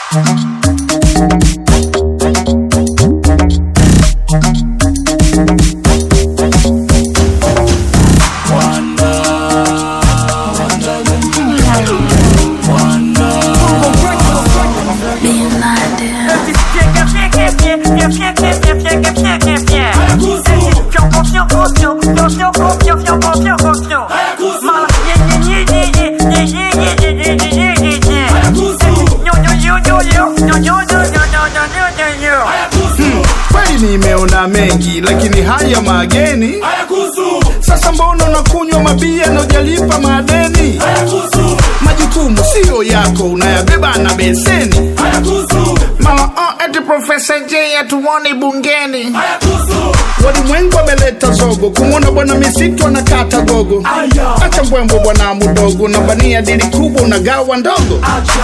Kweli nimeona mengi, lakini haya mageni. Sasa mbona unakunywa mabia na ujalipa madeni? Majukumu siyo yako, unayabeba na beseni. Mara oh, eti Profesa J hatuoni bungeni. Walimwengu wameleta zogo, kumwona bwana misitu anakata gogo. Acha mbwembwe bwana mudogo, na bania dili kubwa unagawa ndogo.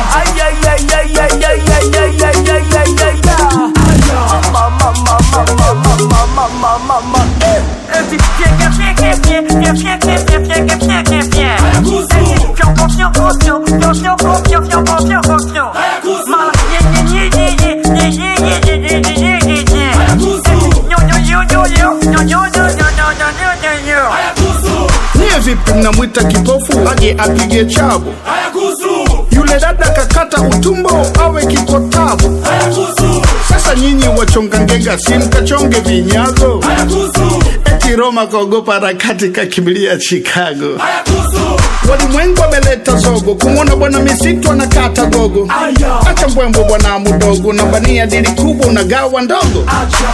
Niye vipi mnamwita kipofu aje apige chabu? Yule dada kakata utumbo awe kikotabu. Sasa nyinyi wachonga ngega, si mkachonge vinyago? Eti Roma kaogopa harakati kakimbilia Chicago. Walimwengu wameleta zogo, kumwona bwana misitu anakata gogo. Acha mbwembwe bwana mudogo, na bania dili kubwa unagawa ndogo.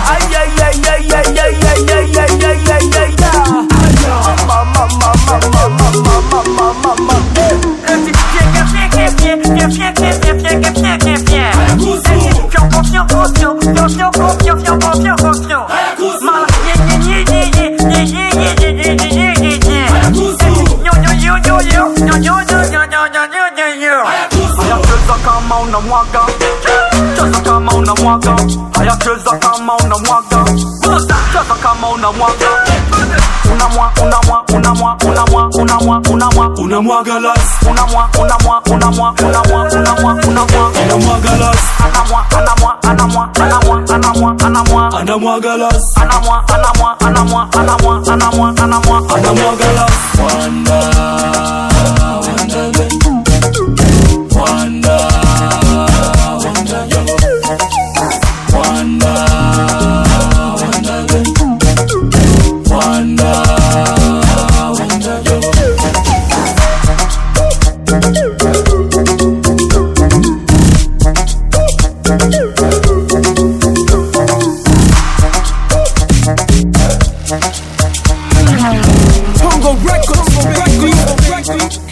Cheza kama unamwaga, cheza kama unamwaga, haya cheza kama unamwaga, cheza kama unamwaga, unamwa unamwa unamwa unamwa unamwa unamwa unamwaga las unamwa unamwa unamwa unamwa unamwa unamwa unamwaga las anamwa anamwa anamwa anamwa anamwa anamwa anamwaga las anamwa anamwa anamwa anamwa anamwa anamwa anamwaga las Wanda, Wanda, Wanda, Wanda, yo. Wanda, Wanda, Wanda, Wanda, yo. Congo Records, Congo Records.